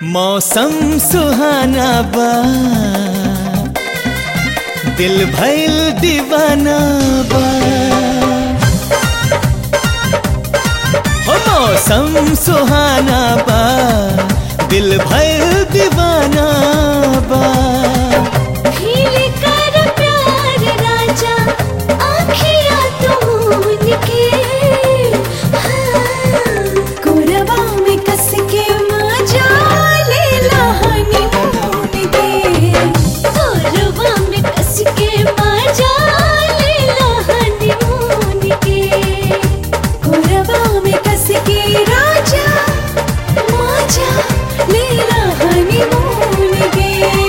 मौसम सुहाना बा दिल भइल दीवाना बा हो मौसम सुहाना बा दिल भइल दीवाना बा भील कर प्यार राजा आखिया तून के हाँ, कोरबा में कस के मजा ले लहनी मून के कोरबा में कस के मजा ले लहनी मून के कोरबा में कस के राजा मजा ले लहनी मून के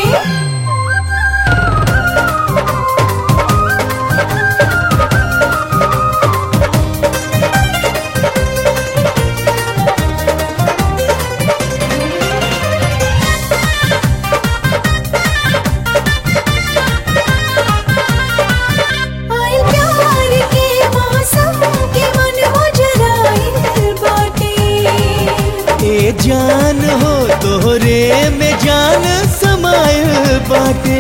आइल प्यार के मौसम के मन मुजराइल बाटे ए जान हो तोहरे में जान समायल बाटे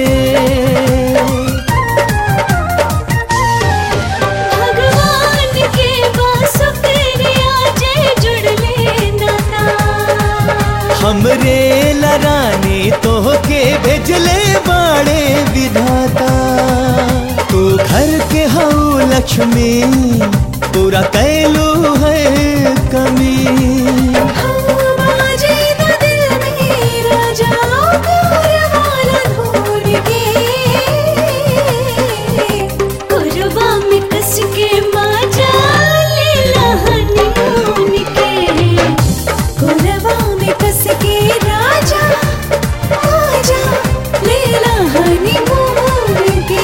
भगवान के बासुकरिया जे जुड़ले नाता हमरे लरानी तोहके भेजले बाड़े विधाता तू घर के हऊ लक्ष्मी पूरा कैलू है कमी बाजे न दिल में राजा प्यार वाला ढूंढ के कुरबा में कस के मजा ले लहनी मून के कुरबा में कस के राजा आजा ले लहनी मून के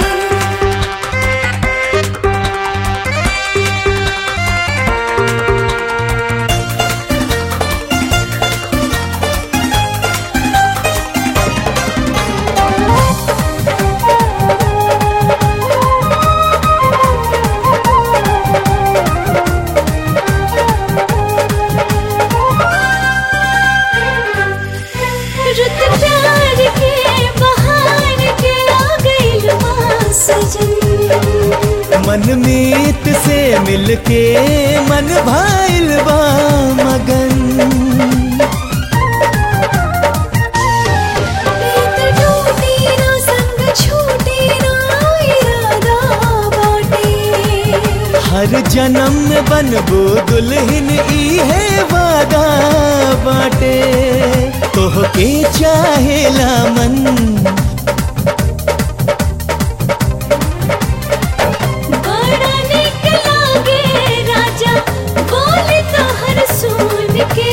रुत प्यार के बहार के आ गइल बा सजन मन मीत से मिलके मन भाइल बा मगन प्रीत टूटी ना संग छूटी ना इरादा बाटे हर जन्म में बनबो दुल्हन ई है वादा बाटे तोहके चाहेला मन बड़ा निक लागे राजा बोले तो हर सुन के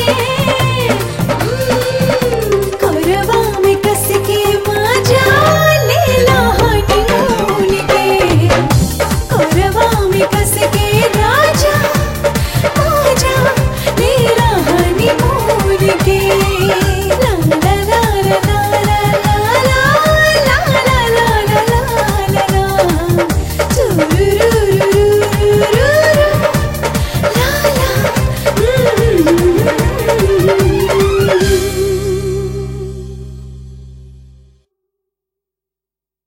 हम्म, कोरबा में कस के मजा ले लहनी मून के कोरबा में कस के राजा आजा ले लहनी मून के ला ला ला ला ला ला ला ला ला ला ला ला ला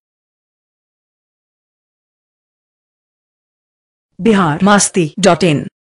बिहार मास्ती डॉट इन